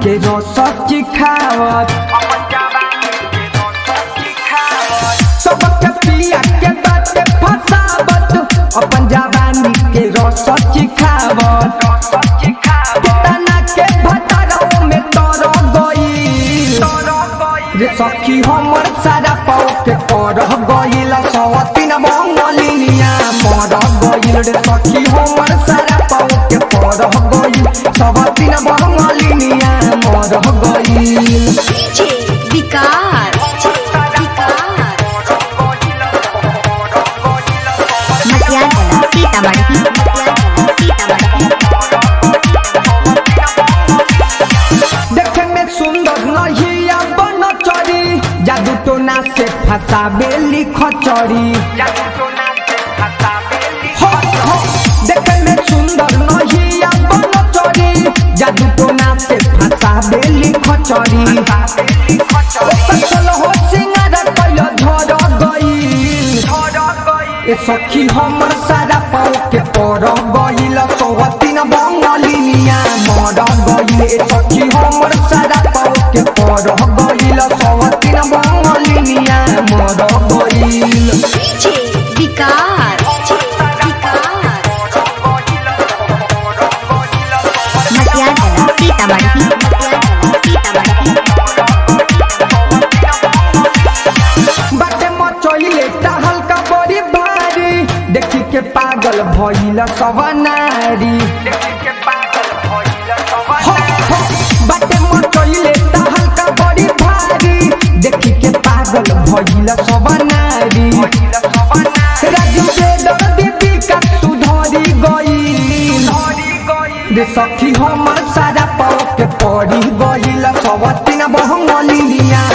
के रस चिखावत सबके पिया के बात फसावत अपन जवानी के रस चिखावत केतना के भतरौ में तर गई रे सखी हमर सारा पाव के कर गईल सवतीन बंगलिनिया मर गईल रे सखी हमर सारा पाव के कर गईल सवतीन बंगलिनिया मर गईल DJ विकास मटियागला सीतामढ़ी मटियागला सीतामढ़ी देखे में सुंदर नहीं बन चरी जादू टोना से फसाबे लिख चरी हो, हो, देखे में सुंदर नहीं बन चरी जादू टोना से फसाबे लिख चरी फसल हो सिंगार कैल धर गईल ए सखी हमर सारा पाव के पर गईल सवतीन बंगलिनिया मर गईल ए सखी हमर सारा पाव के पर गईल सवतीन बंगलिनिया मर गईल DJ विकास मटियागला सीतामढ़ी मटियागला सीतामढ़ी बाटे मचइले टहल का बड़ी भारी देखी के पागल भइल सब नारी हो, हो, बाटे मचइले टहल का बड़ी भारी देखी के पागल भइल सब नारी राजू के दर्दी विकास सुधरी गई रे सखी हमर सारा पाव के पड़ी गईल सवतीन बहंगलिनिया